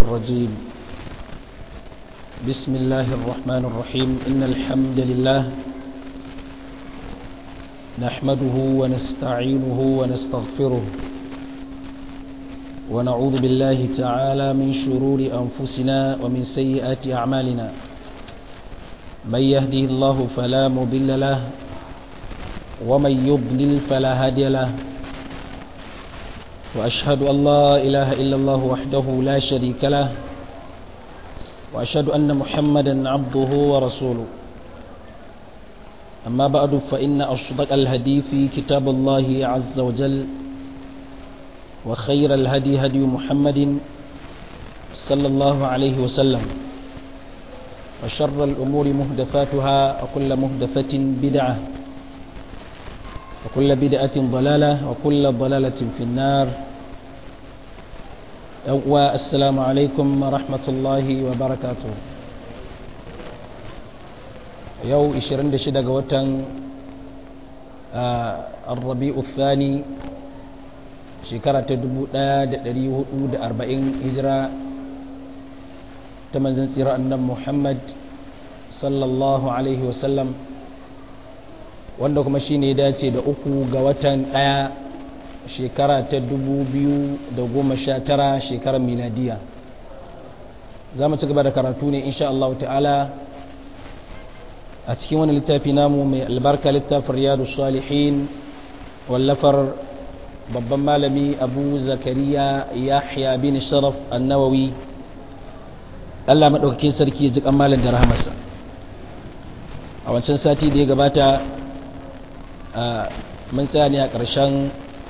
الرجيم بسم الله الرحمن الرحيم إن الحمد لله نحمده ونستعينه ونستغفره ونعوذ بالله تعالى من شرور أنفسنا ومن سيئات أعمالنا من يهده الله فلا مضل له ومن يضلل فلا هادي له وأشهد أن لا إله إلا الله وحده لا شريك له وأشهد أن محمدا عبده ورسوله أما بعد فإن أصدق الهدي في كتاب الله عز وجل وخير الهدي هدي محمد صلى الله عليه وسلم وشر الأمور مهدفاتها وكل مهدفة بدعة وكل بدعة ضلالة وكل ضلالة في النار والسلام عليكم ورحمة الله وبركاته يو 26 ga watan الربيع الثاني shekara ta 1440 hijira ta manzan tsira annan muhammad sallallahu alaihi wasallam wanda kuma shi ne dace da uku ga watan ɗaya shekara ta 2019 shekarar miladiya za mu ci gaba da karatu ne insha Allah ta'ala a cikin wani littafi namu mai albarka littafin riyadu salihin wallafar babban malami abu zakariya yahya bin sharaf annawawi Allah maɗaukakin sarki ya ji malam da rahamarsa a wancan sati da ya gabata mun tsaya ne a ƙarshen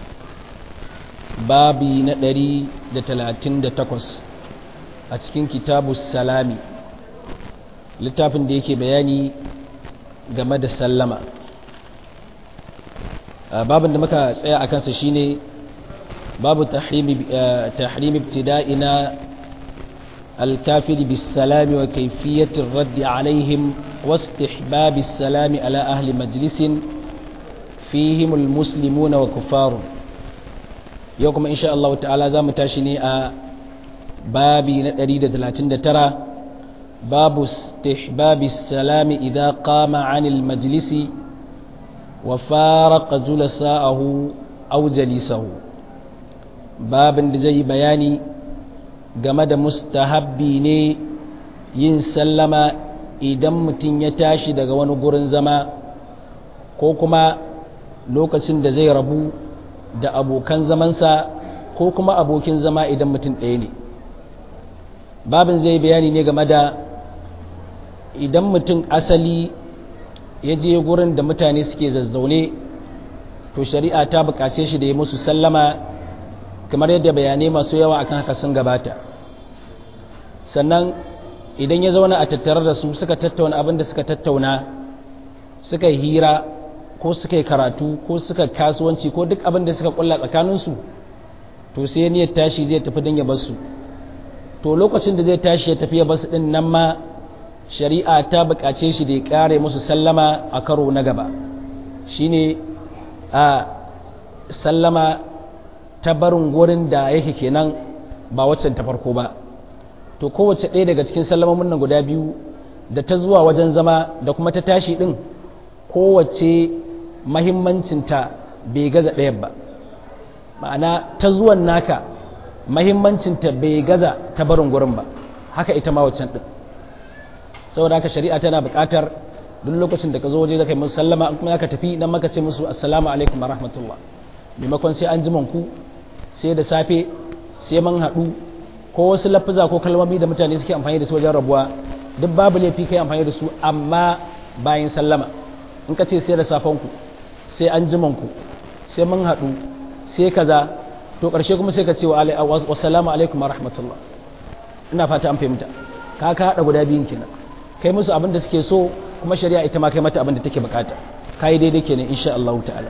babi na ɗari da talatin da takwas a cikin kitabu salami littafin da yake bayani game da sallama babin da muka tsaya a kansa shine babu tahrimi ibtida'ina الكافر بالسلام وكيفية الرد عليهم واستحباب السلام على أهل مجلس فيهم المسلمون وكفار يوكم إن شاء الله تعالى زام تاشني بابي نتريد ثلاثين ترى باب استحباب السلام إذا قام عن المجلس وفارق جلساءه أو جليسه باب زي بياني game da mustahabbi ne yin sallama idan mutum ya tashi daga wani gurin zama ko kuma lokacin da zai rabu da abokan zamansa ko kuma abokin zama idan mutum ɗaya ne babin zai bayani ne game da idan mutum asali ya je gurin da mutane suke zazzaune to shari'a ta buƙace shi da ya musu sallama kamar yadda bayanai masu yawa akan haka sun gabata sannan idan ya zauna a tattare da su suka tattauna abin da suka tattauna suka yi hira ko suka yi karatu ko suka kasuwanci ko duk abin da suka kulla tsakaninsu to sai niyyar tashi zai tafi don ya basu to lokacin da zai tashi ya tafi ya basu din nan ma shari'a ta buƙace shi da ya ƙare musu sallama a karo na gaba shine a sallama ta barin gurin da yake kenan ba waccan ta farko ba to kowace ɗaya daga cikin sallamomin nan guda biyu da ta zuwa wajen zama da kuma ta tashi ɗin kowace mahimmancinta bai gaza ɗayan ba ma'ana ta zuwan naka mahimmancinta bai gaza ta barin gurin ba haka ita ma waccan ɗin saboda haka shari'a tana buƙatar duk lokacin da ka zo waje da kai musu sallama in kuma ka tafi nan maka ce musu assalamu alaikum wa rahmatullah maimakon sai an ji ku sai da safe sai man haɗu ko wasu lafuza ko kalmomi da mutane suke amfani da su wajen rabuwa duk babu laifi kai amfani da su amma bayan sallama in ka ce sai da safen ku sai an ji ku sai mun haɗu sai kaza to ƙarshe kuma sai ka ce wa salamu alaikum wa rahmatullah ina fata an fahimta ka ka haɗa guda biyun kenan kai musu abin da suke so kuma shari'a ita ma kai mata abin da take bukata kai daidai kenan insha Allah ta'ala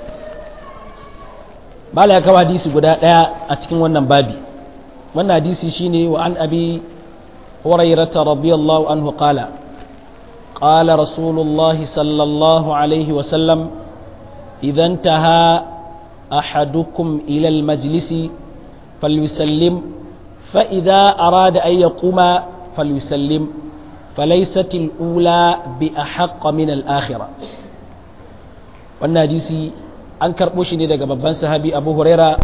bala ya kawo hadisi guda ɗaya a cikin wannan babi wannan hadisi shine wa an abi hurairata radiyallahu anhu qala qala rasulullah sallallahu alaihi wa sallam idan taha ahadukum ila almajlisi falyusallim فإذا أراد أن يقوم فليسلم فليست الأولى بأحق من الآخرة wannan hadisi an karɓo shi ne daga babban sahabi abu huraira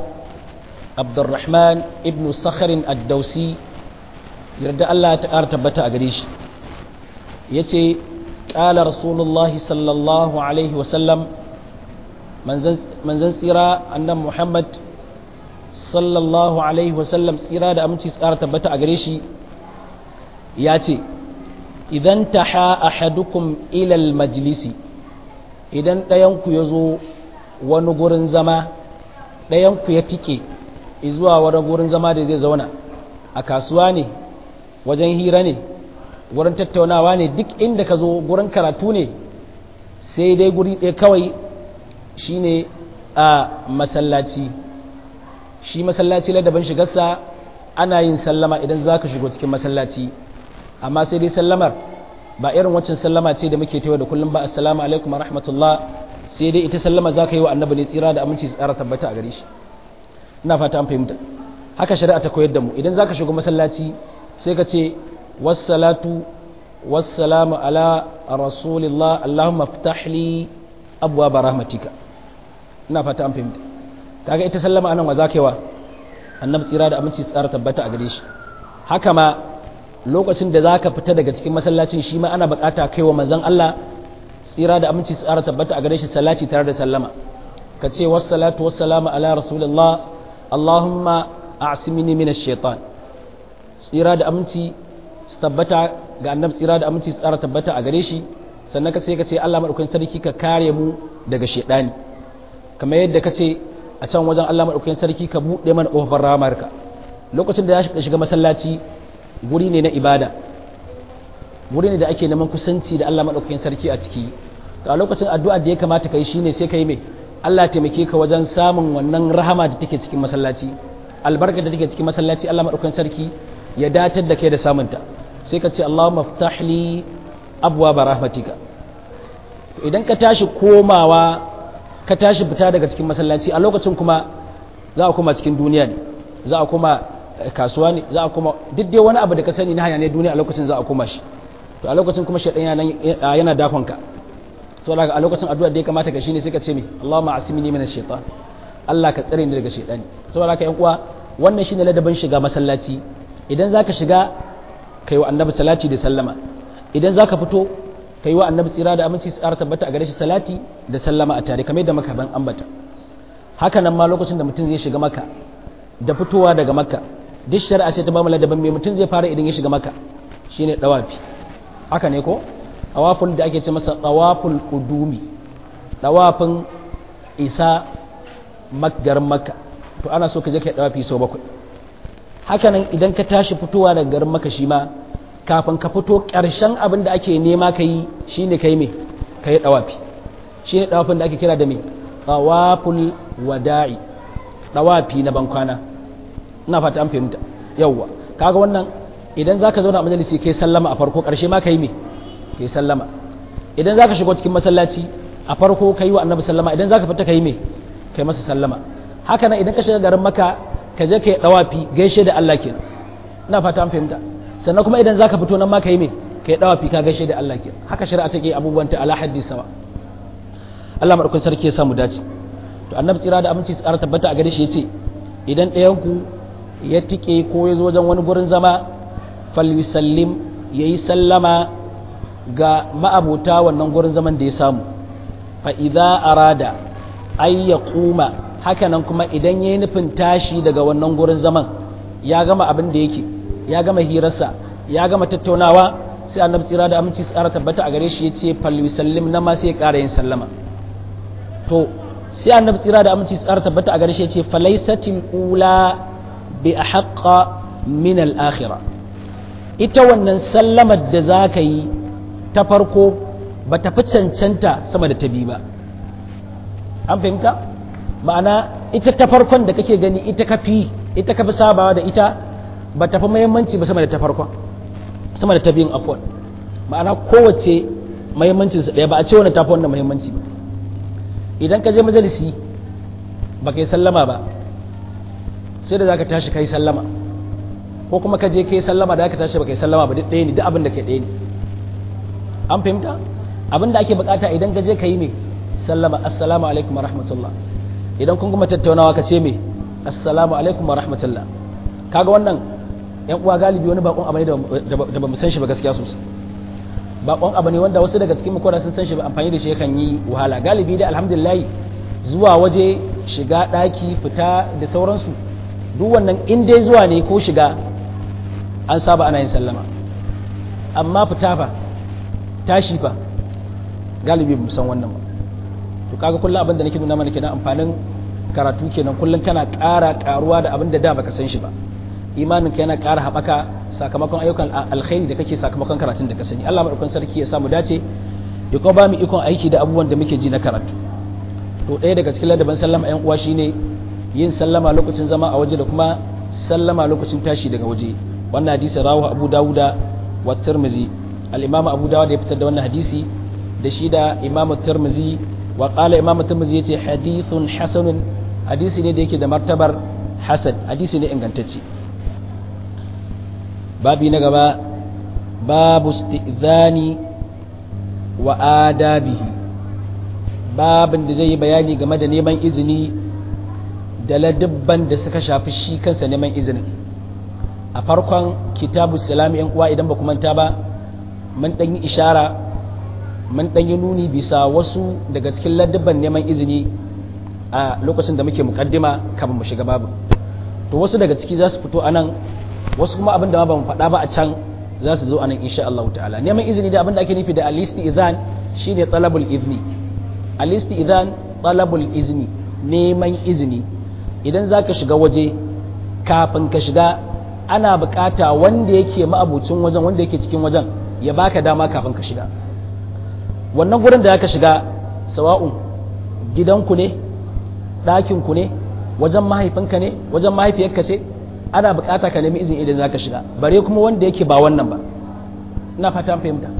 abdurrahman ibn sakharin ad-dausi yarda Allah ta ƙara tabbata a gare shi ya ce ƙala rasulullahi sallallahu alaihi wasallam manzan tsira annan muhammad sallallahu alaihi wasallam tsira da aminci tsara tabbata a gare shi ya ce idan ta ha ahadukum ilal majlisi idan ɗayanku ya zo wani gurin zama ɗayanku ya tike zuwa wani gurin zama da zai zauna a kasuwa ne wajen hira ne gurin tattaunawa ne duk inda ka zo gurin karatu ne sai dai guri ɗaya kawai shine a masallaci shi masallaci ladabin shigarsa ana yin sallama idan za ka shigo cikin masallaci amma sai dai sallamar ba irin waccan sallama ce da muke tewa da kullum ba assalamu alaikum wa rahmatullah sai dai ita sallama za ka yi wa annabi ne tsira da aminci tsara tabbata a gare shi ina fata an fahimta haka shari'a ta koyar da mu idan za ka shigo masallaci sai ka ce wassalatu wassalamu ala rasulillah allahumma ftah li abwaaba rahmatika ina fata an fahimta kaga ita sallama anan wa zakewa annabi tsira da aminci tsara tabbata a gare shi haka ma lokacin da zaka fita daga cikin masallacin shi ma ana bukata kai wa manzon Allah tsira da aminci tsara tabbata a gare shi salati tare da sallama ka ce wassalatu wassalamu ala rasulillah allahumma a'simini minash shaitan tsira da aminci tabbata ga annabi tsira da aminci tsara tabbata a gare shi sannan ka sai ka ce Allah madaukakin sarki ka kare mu daga shaidani kamar yadda ka ce a can wajen Allah maɗaukakin sarki ka buɗe mana ƙofar ramarka lokacin da ya shiga masallaci guri ne na ibada guri ne da ake neman kusanci da Allah maɗaukakin sarki a ciki to a lokacin addu'a da ya kamata ka yi shine sai ka yi mai Allah taimake ka wajen samun wannan rahama da take cikin masallaci albarka da take cikin masallaci Allah maɗaukakin sarki ya datar da kai da samunta sai ka ce Allahumma ftah li abwaaba rahmatika to idan ka tashi komawa ka tashi fita daga cikin masallaci a lokacin kuma za a kuma cikin duniya ne za a kuma kasuwa ne za a kuma duk dai wani abu da ka sani na hanyar duniya a lokacin za a kuma shi to a lokacin kuma shaɗan yana dakonka so daga a lokacin addu'a da ya kamata ka shine sai ka ce mi Allahumma asimini min ash-shaytan Allah ka tsare ni daga shaytani saboda haka yan uwa wannan shine ladabin shiga masallaci idan zaka shiga kai wa annabi salati da sallama idan zaka fito kai wa annabi tsira da aminci tsara tabbata a gare shi salati da sallama a tare kamar da maka ban ambata haka nan ma lokacin da mutum zai shiga maka da fitowa daga maka duk shari'a ce ta ba mu ladabin me mutum zai fara idan ya shiga maka shine dawafi haka ne ko tawaful da ake ce masa tawaful qudumi tawafin isa garin makka to ana so ka je kai dawafi sau bakwai haka nan idan ka tashi fitowa daga garin makka shi ma kafin ka fito ƙarshen abin da ake nema ka yi shi ne ka yi mai ka yi ɗawafi shi ne ɗawafin da ake kira da mai ɗawaful wada'i ɗawafi na bankwana ina fata an fahimta yawwa kaga wannan idan za ka zauna a majalisi ka yi sallama a farko ƙarshe ma ka yi mai ka yi sallama idan za ka shigo cikin masallaci a farko ka yi wa annabi sallama idan za ka fita ka yi mai ka yi masa sallama haka nan idan ka shiga garin maka ka je ka yi ɗawafi gaishe da Allah kenan ina fata an fahimta sannan kuma idan zaka fito nan ma ka yi me ka yi dawafi ka gaishe da Allah ke haka shari'a take abubuwan ta ala haddi sawa Allah madaukakin sarki ya samu dace to annabi tsira da aminci tsara tabbata a gare shi yace idan ɗayan ku ya tike ko ya zo wajen wani gurin zama falyusallim yayi sallama ga ma'abota wannan gurin zaman da ya samu fa idza arada ay yaquma haka nan kuma idan yayi nufin tashi daga wannan gurin zaman ya gama abin da yake ya gama hirarsa ya gama tattaunawa sai annabi tsira da aminci tsara tabbata a gare shi ya ce falwisallim na ma sai ya ƙara yin sallama to sai annabi tsira da aminci tsara tabbata a gare shi ya ce falaisatil ula bi a haƙa min al'akhira ita wannan sallamar da za ka yi ta farko ba ta fi cancanta sama da ta biyu ba an fahimta ma'ana ita ta farkon da kake gani ita ka fi ita ka fi sabawa da ita ba ta fi mahimmanci ba sama da ta farkon sama da ta biyun afuwan ma'ana kowace mahimmancin su ɗaya ba a ce wani tafi wannan mahimmanci ba idan ka je majalisi ba ka yi sallama ba sai da za ka tashi ka yi sallama ko kuma ka je kai sallama da aka tashi ba kai sallama ba duk ɗaya ne duk abin da kai ɗaya ne an fahimta abin da ake bukata idan ka je ka yi me sallama assalamu alaikum wa rahmatullah idan kun kuma tattaunawa ka ce me assalamu alaikum wa rahmatullah kaga wannan yan uwa galibi wani bakon abu ne da ba mu san shi ba gaskiya sosai bakon abu ne wanda wasu daga cikin makwara sun san shi ba amfani da shi yakan yi wahala galibi da alhamdulillah zuwa waje shiga daki fita da sauransu duk wannan in dai zuwa ne ko shiga an saba ana yin sallama amma fita fa tashi fa galibi ba san wannan ba to kaga kullum abin da nake nuna mana kenan amfanin karatu kenan kullum kana ƙara ƙaruwa da abin da da baka san shi ba imanin ka yana ƙara haɓaka sakamakon ayyukan alkhairi da kake sakamakon karatun da ka sani Allah madaukakin sarki ya samu dace ya kuma ba mu ikon aiki da abubuwan da muke ji na karatu to ɗaya daga cikin ladaban sallama ƴan uwa shine yin sallama lokacin zama a waje da kuma sallama lokacin tashi daga waje wannan hadisi rawahu Abu Dawuda wa Tirmidhi al-Imam Abu Dawud ya fitar da wannan hadisi da shi da Imam Tirmidhi wa qala Imam Tirmidhi yace hadithun hasanun hadisi ne da yake da martabar hasan hadisi ne ingantacce babi na gaba babu istidhani wa adabihi babin da zai yi bayani game da neman izini da ladabban da suka shafi shi kansa neman izinin a farkon kitabu salami yan uwa idan ba ku manta ba mun ɗan yi ishara mun ɗan yi nuni bisa wasu daga cikin ladabban neman izini a lokacin da muke mukaddima kafin mu shiga babu to wasu daga ciki za su fito anan wasu kuma abin da ma ba mu faɗa ba a can za su zo anan insha Allah ta'ala neman izini da abin da ake nufi da alisti idan shine talabul izni alisti idan talabul izni neman izini idan za ka shiga waje kafin ka shiga ana bukata wanda yake ma'abucin wajen wanda yake cikin wajen ya baka dama kafin ka shiga wannan gurin da ka shiga sawa'un gidanku ne ɗakinku ne wajen mahaifinka ne wajen mahaifiyarka ce ana bukata ka nemi izini idan za ka shiga bare kuma wanda yake ba wannan ba ina fata fahimta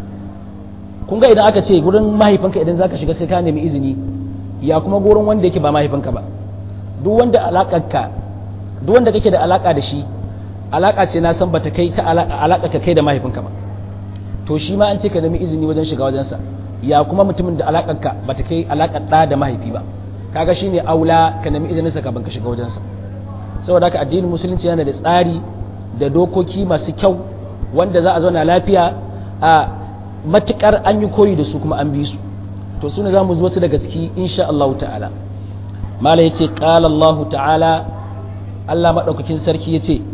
kun ga idan aka ce gurin mahaifinka idan za ka shiga sai ka nemi izini ya kuma gurin wanda yake ba mahaifinka ba duk wanda alaƙarka duk wanda kake da alaƙa da shi alaƙa ce na san bata kai ta alaƙa ka kai da mahaifinka ba to shi ma an ce ka nemi izini wajen shiga wajensa ya kuma mutumin da alaƙarka bata kai alaƙar ɗa da mahaifi ba kaga shine aula ka nemi izinin sa kafin ka shiga wajensa saboda haka addinin musulunci yana da tsari da dokoki masu kyau wanda za a zauna lafiya a matukar an yi koyi da su kuma an bi su to su ne za mu zo su daga ciki insha Allah ta'ala mala ya ce ƙala Allah ta'ala Allah maɗaukakin sarki ya ce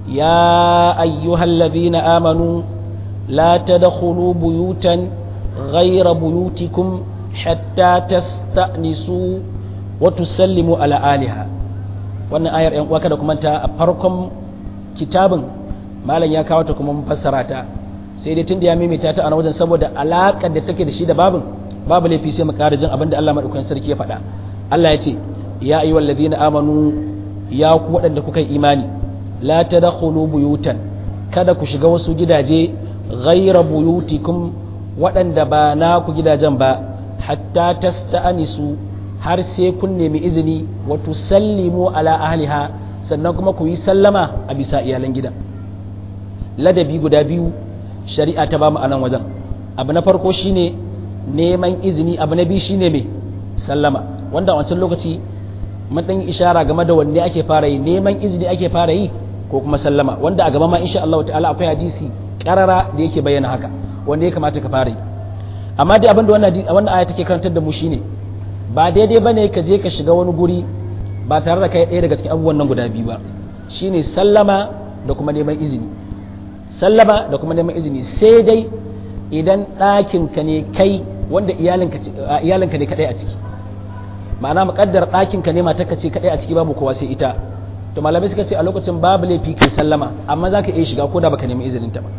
ya ayyuhallazina amanu la tadkhulu buyutan ghayra buyutikum hatta tasta'nisu wa tusallimu ala aliha wannan ayar yan uwa kada kuma ta a farkon kitabin malam ya kawo ta kuma mun fassara ta sai dai tunda ya maimaita ta a wajen saboda alaƙar da take da shi da babin babu laifi sai mu ƙara jin abin da Allah madaukakin sarki ya faɗa Allah ya ce ya ayyuhal ladina amanu ya ku waɗanda kuka yi imani la tadkhulu buyutan kada ku shiga wasu gidaje ghayra buyutikum waɗanda ba na ku gidajen ba hatta tasta'anisu har sai kun nemi izini wa tusallimu ala ahliha sannan kuma ku yi sallama a bisa iyalan gidan ladabi guda biyu shari'a ta bamu a nan wajen abu na farko shine neman izini abu na biyu shine mai sallama wanda a wancan lokaci mun dan ishara game da wanne ake fara yi neman izini ake fara yi ko kuma sallama wanda a gaba ma insha Allah ta'ala akwai hadisi karara da yake bayyana haka wanda ya kamata ka fara yi amma dai abin da wannan wannan aya take karantar da mu shine ba daidai bane ka je ka shiga wani guri ba tare da kai ɗaya daga cikin abubuwan nan guda biyu ba shine sallama da kuma neman izini sallama da kuma neman izini sai dai idan ɗakinka ne kai wanda iyalinka ne kaɗai a ciki ma'ana muƙaddar ɗakinka ne matarka ce kaɗai a ciki babu kowa sai ita to malamai suka ce a lokacin babu laifi kai sallama amma za ka iya shiga ko da baka nemi izinin ta ba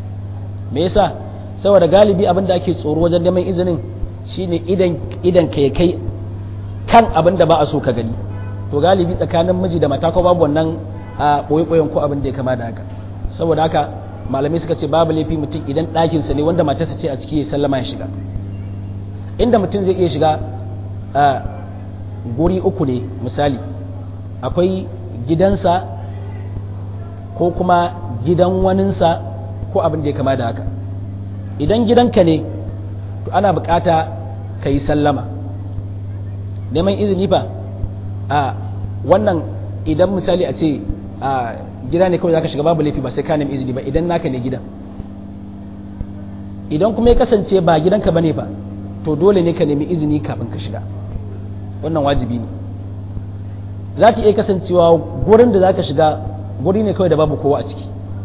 me yasa saboda galibi abin da ake tsoro wajen neman izinin shine idan idan ka ya kai kan abin da ba a so ka gani to galibi tsakanin miji da mata ko babu wannan a ɓoye-ɓoyen ko abin da ya kama da haka saboda haka malamai suka ce babu laifi mutum idan ɗakinsa ne wanda matarsa ce a ciki ya sallama ya shiga inda mutum zai iya shiga a guri uku ne misali akwai gidansa ko kuma gidan waninsa ko abin da ya kama da haka idan gidanka ne to ana bukata ka yi sallama neman izini fa a wannan idan misali a ce a gida ne kawai za ka shiga babu laifi ba sai ka nemi izini ba idan naka ne gidan idan kuma ya kasance ba gidanka bane ba to dole ne ka nemi izini kafin ka shiga wannan wajibi ne za ta iya kasancewa gurin da za ka shiga guri ne kawai da babu kowa a ciki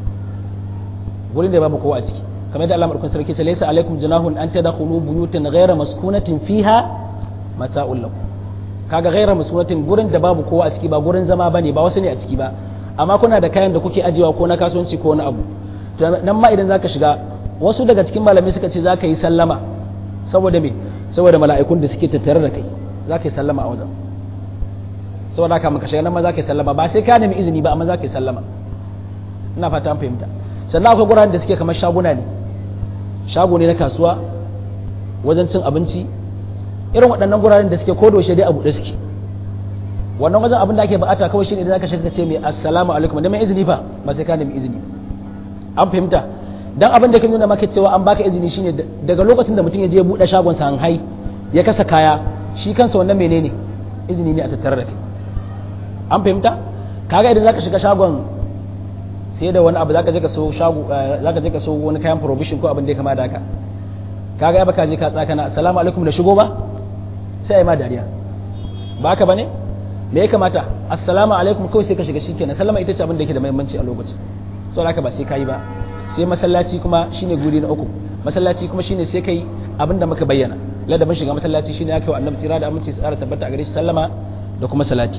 gurin da babu kowa a ciki kamar da Allah madaukakin sarki ce laysa alaikum junahun an tadkhulu buyutan ghayra maskunatin fiha mata'ul lakum kaga ghayra maskunatin gurin da babu kowa a ciki ba gurin zama bane ba wasu ne a ciki ba amma kuna da kayan da kuke ajiyewa ko na kasuwanci ko wani abu nan ma idan zaka shiga wasu daga cikin malamai suka ce zaka yi sallama saboda me saboda mala'ikun da suke tattare da kai zaka yi sallama a wajen saboda haka maka shiga nan ma zaka yi sallama ba sai ka nemi izini ba amma zaka yi sallama ina fata an fahimta sannan akwai guraren da suke kamar shaguna ne shago ne na kasuwa wajen cin abinci irin waɗannan guraren da suke kodoshe dai a buɗe suke wannan wajen abin da ake bukata kawai shine idan zaka shiga ce mai assalamu alaikum da mai izini fa ba sai ka nemi izini an fahimta dan abin da ke nuna maka cewa an baka izini shine daga lokacin da mutum ya je buɗe shagon sa hai ya kasa kaya shi kansa wannan menene izini ne a tattare da kai an fahimta kaga idan zaka shiga shagon sai da wani abu zaka je ka so shago zaka je ka so wani kayan provision ko abin da ya kama da haka kaga ya baka je ka tsaka na assalamu alaikum da shigo ba sai ai ma dariya ba haka bane me ya kamata assalamu alaikum kawai sai ka shiga shikenan sallama ita ce abin da yake da muhimmanci a lokacin saboda haka ba sai kai ba sai masallaci kuma shine guri na uku masallaci kuma shine sai kai abin da muka bayyana ladabin shiga masallaci shine ya kai wa annabi tsira da aminci tsara tabbata a gare shi sallama da kuma salati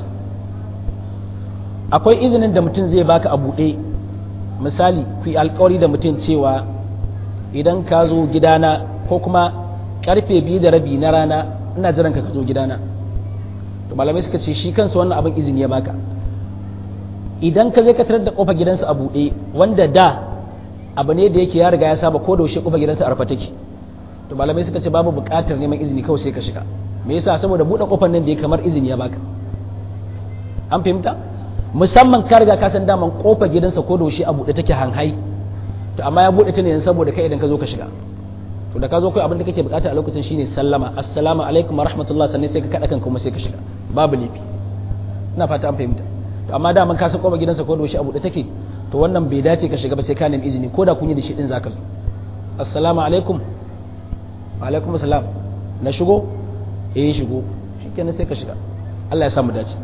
akwai izinin da mutum zai baka a buɗe misali ku yi alkawari da mutum cewa idan ka zo gidana ko kuma karfe biyu da rabi na rana ina jiran ka ka zo gidana to malamai suka ce shi kansa wannan abin izini ya baka idan ka zai ka tarar da kofar gidansa a buɗe wanda da abu ne da yake ya riga ya saba ko da yaushe kofar gidansa a rufe take to malamai suka ce babu buƙatar neman izini kawai sai ka shiga me yasa saboda buɗe kofar nan da ya kamar izini ya baka an fahimta musamman ka riga ka san daman kofar gidansa ko da yaushe a buɗe take hanhai to amma ya buɗe ta ne saboda kai idan ka zo ka shiga to da ka zo kai abin da kake bukata a lokacin shine sallama assalamu alaikum wa rahmatullah sannan sai ka kada kanka kuma sai ka shiga babu laifi ina fata an fahimta to amma da man ka san kofar gidansa ko da shi abu da take to wannan bai dace ka shiga ba sai ka nemi izini ko da kun yi da shi din zaka zo assalamu alaikum wa alaikum assalam na shigo eh shigo shikenan sai ka shiga Allah ya samu dace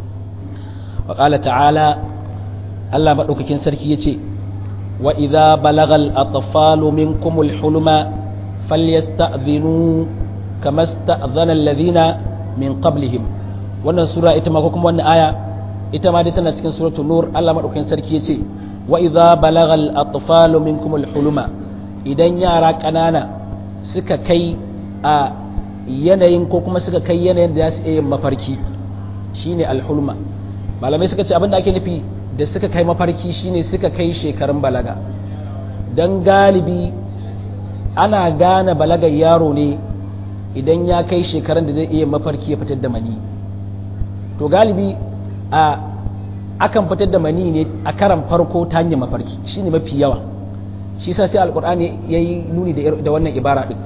wa qala ta'ala Allah madaukakin sarki yace wa idza balagal atfalu minkumul hulma falyasta'dhinu kama sta'dhana alladhina min qablihim wannan sura ita ma ko kuma wannan aya ita ma dai tana cikin suratul nur Allah madaukakin sarki yace wa idza balagal atfalu minkumul hulma idan yara kanana suka kai a yanayin ko kuma suka kai yanayin da za su iya mafarki shine alhulma malamai suka ce abin da ake nufi da suka kai mafarki shine suka kai shekarun balaga dan galibi ana gane balagar yaro ne idan ya kai shekarun da zai iya mafarki ya fitar da mani to galibi a akan fitar da mani ne a karan farko ta hanyar mafarki shine mafi yawa shi sa sai alkur'ani ya yi nuni da wannan ibara din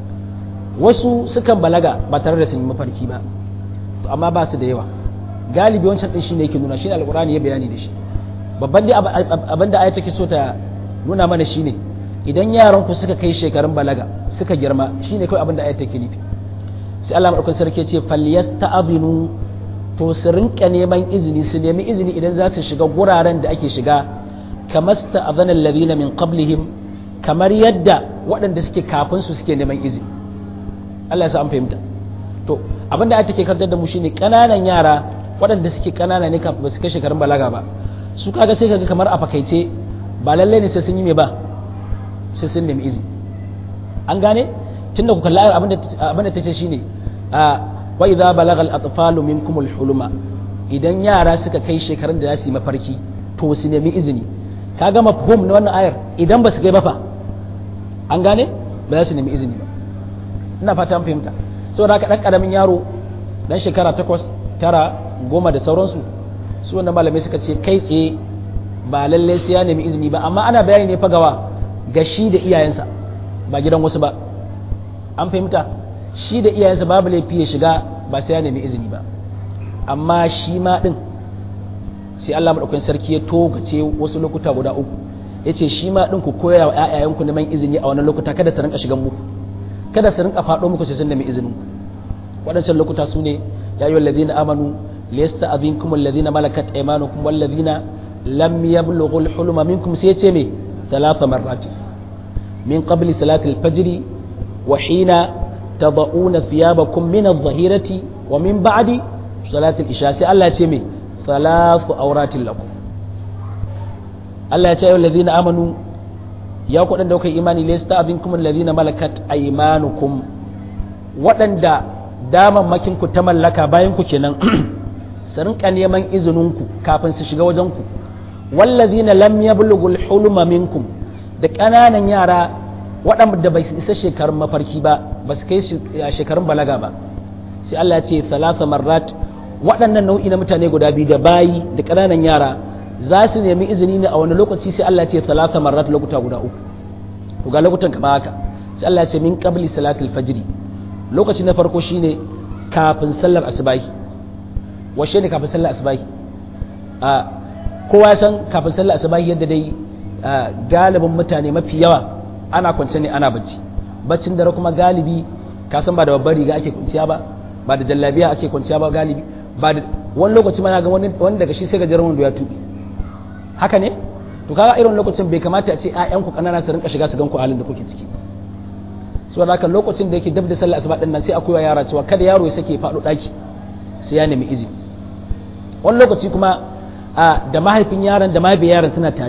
wasu sukan balaga ba tare da sun yi mafarki ba amma ba su da yawa galibi wancan din shine yake nuna shine alkur'ani ya bayani da shi babban dai abin da ayat take so ta nuna mana shine idan yaran ku suka kai shekarun balaga suka girma shine kawai abin da ayat take nufi sai Allah madaukakin sarki ce falyasta'dhinu to su rinka neman izini su nemi izini idan za su shiga guraren da ake shiga kamar sta'adhana alladhina min qablihim kamar yadda waɗanda suke kafin su suke neman izini Allah ya sa an fahimta to abinda ake take karantar da mu shine kananan yara waɗanda suke kanana ne kafin ba su kai shekarun balaga ba su kaga sai kaga kamar a fakaice ba lallai ne sai sun yi me ba sai sun nemi izini an gane tunda ku kalli abinda ta ce shine a wa idza balagha al-atfalu minkum al-huluma idan yara suka kai shekarun da za su yi mafarki to su nemi izini kaga mafhum na wannan ayar idan ba su kai ba fa an gane ba za su nemi izini ba ina fata an fahimta saboda haka dan karamin yaro dan shekara takwas tara goma da sauransu su wannan malamai suka ce kai tsaye ba lalle sai ya nemi izini ba amma ana bayani ne fa gawa ga shi da iyayensa ba gidan wasu ba an fahimta shi da iyayensa babu laifi ya shiga ba sai ya nemi izini ba amma shi ma din sai Allah madaukakin sarki ya togace wasu lokuta guda uku yace shi ma din ku koya wa ƴaƴayenku neman izini a wannan lokuta kada su rinka shigan muku kada su rinka faɗo muku sai sun nemi izinin ku waɗancan lokuta su ne ya yi wallazina amanu liyasta azinkum allazina malakat aymanukum wallazina lam yablughul huluma minkum sai ce me thalatha marrati min qabli salati al-fajr wa hina tad'una thiyabakum min adh-dhahirati wa min ba'di salati al-isha sai Allah ya ce me thalathu awratin lakum Allah ya ce ya wallazina amanu ya ku da kai imani liyasta azinkum allazina malakat aymanukum waɗanda damamakinku ta mallaka bayan ku kenan su rinka neman izininku kafin su shiga wajen ku wallazina lam yablughul huluma minkum da ƙananan yara waɗanda bai isa shekarun mafarki ba ba su kai shekarun balaga ba sai Allah ya ce thalatha marrat waɗannan nau'i na mutane guda biyu da bayi da ƙananan yara za su nemi izini ne a wani lokaci sai Allah ya ce thalatha marrat lokuta guda uku to ga lokutan kama haka sai Allah ya ce min qabli salatul fajri lokaci na farko shine kafin sallar asubahi washe ne kafin sallar asubahi a kowa san kafin sallar asubahi yadda dai galibin mutane mafi yawa ana kwance ne ana bacci baccin dare kuma galibi ka san ba da babbar riga ake kwanciya ba ba da jallabiya ake kwanciya ba galibi ba da wani lokaci mana ga wani daga shi sai gajeren wanda ya tubi haka ne to kaga irin lokacin bai kamata a ce ƴaƴanku kanana su rinka shiga su gan ku halin da kuke ciki so da haka lokacin da yake dab da sallar asuba din nan sai akwai yara cewa kada yaro ya sake faɗo ɗaki sai ya nemi izini wani lokaci kuma da mahaifin yaron da mahaifin yaron suna tare